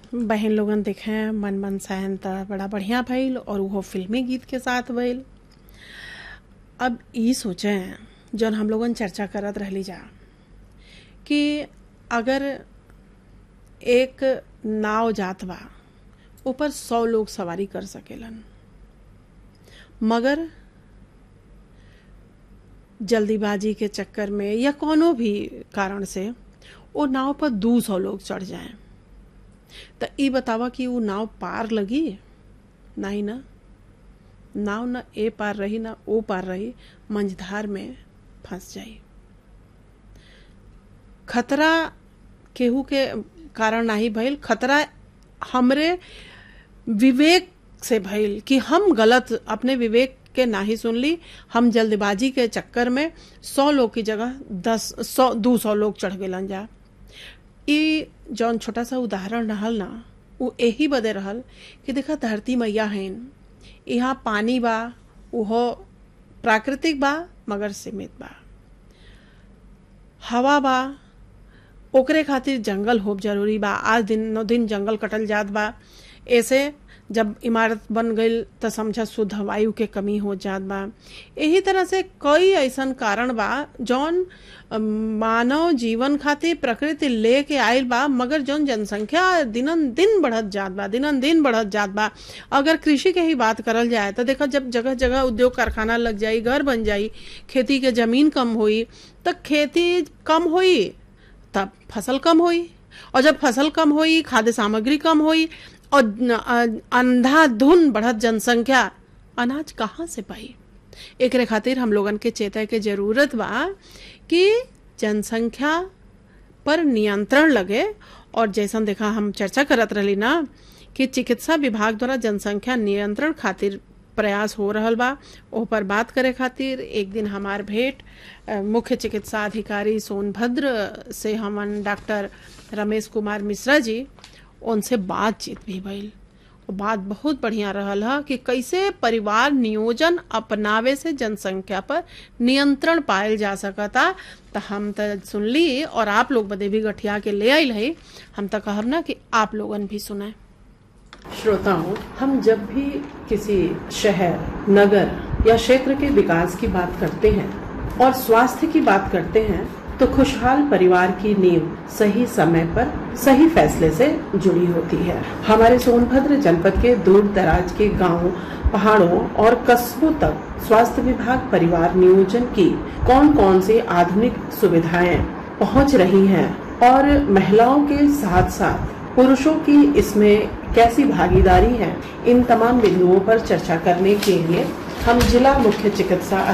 बहन लोगन देखें मन मन सहन त बड़ा बढ़िया भइल और उहो फिल्मी गीत के साथ भइल अब ई सोचें जौन हम लोगन चर्चा करत रहली जा कि अगर एक नाव जात बा ऊपर सौ लोग सवारी कर सकेलन मगर जल्दीबाजी के चक्कर में या कोनो भी कारण से वो नाव पर दू सौ लोग चढ़ जाएं तो ई बतावा कि वो नाव पार लगी नहीं ना नाव न ए पार रही ना ओ पार रही मंझधार में फंस जाई खतरा केहू के कारण नहीं भइल खतरा हमरे विवेक से भइल कि हम गलत अपने विवेक के नाही सुनली हम जल्दबाजी के चक्कर में सौ लोग की जगह दस सौ दो सौ लोग चढ़ गए जा ई जौन छोटा सा उदाहरण रहल ना वो यही बदे रहल कि देखा धरती मैया हैं यहाँ पानी बा उहो प्राकृतिक बा मगर सीमित बा हवा बा ओकरे खातिर जंगल होब जरूरी बा आज दिन नौ दिन जंगल कटल जात बा ऐसे जब इमारत बन गई तो समझा शुद्ध वायु के कमी हो जात बा यही तरह से कई ऐसन कारण बा जौन मानव जीवन खातिर प्रकृति लेके आयल बा मगर जौन जनसंख्या दिनन दिन बढ़त जात बा दिनन दिन बढ़त जात बा अगर कृषि के ही बात करल जाए तो देखा जब जगह जगह उद्योग कारखाना लग जाई घर बन जाई खेती के जमीन कम हुई तो खेती कम हुई तब फसल कम हुई और जब फसल कम हुई खाद्य सामग्री कम हुई और अंधाधुन बढ़त जनसंख्या अनाज कहाँ से पाई एक खातिर हम लोगन के चेता के जरूरत बा कि जनसंख्या पर नियंत्रण लगे और जैसन देखा हम चर्चा करत रही ना कि चिकित्सा विभाग द्वारा जनसंख्या नियंत्रण खातिर प्रयास हो रहल बा ओ पर बात करे खातिर एक दिन हमार भेंट मुख्य चिकित्सा अधिकारी सोनभद्र से हमन डॉक्टर रमेश कुमार मिश्रा जी उनसे बातचीत भी भइल बात बहुत बढ़िया रहल है कि कैसे परिवार नियोजन अपनावे से जनसंख्या पर नियंत्रण पायल जा सकता तो हम तो सुनली और आप लोग बदे भी गठिया के ले आयल है हम तो कहब ना कि आप लोगन भी सुने श्रोताओं हम जब भी किसी शहर नगर या क्षेत्र के विकास की बात करते हैं और स्वास्थ्य की बात करते हैं तो खुशहाल परिवार की नींव सही समय पर सही फैसले से जुड़ी होती है हमारे सोनभद्र जनपद के दूर दराज के गांवों, पहाड़ों और कस्बों तक स्वास्थ्य विभाग परिवार नियोजन की कौन कौन सी आधुनिक सुविधाएं पहुंच रही हैं और महिलाओं के साथ साथ पुरुषों की इसमें कैसी भागीदारी है इन तमाम बिंदुओं पर चर्चा करने के लिए हम जिला मुख्य चिकित्सा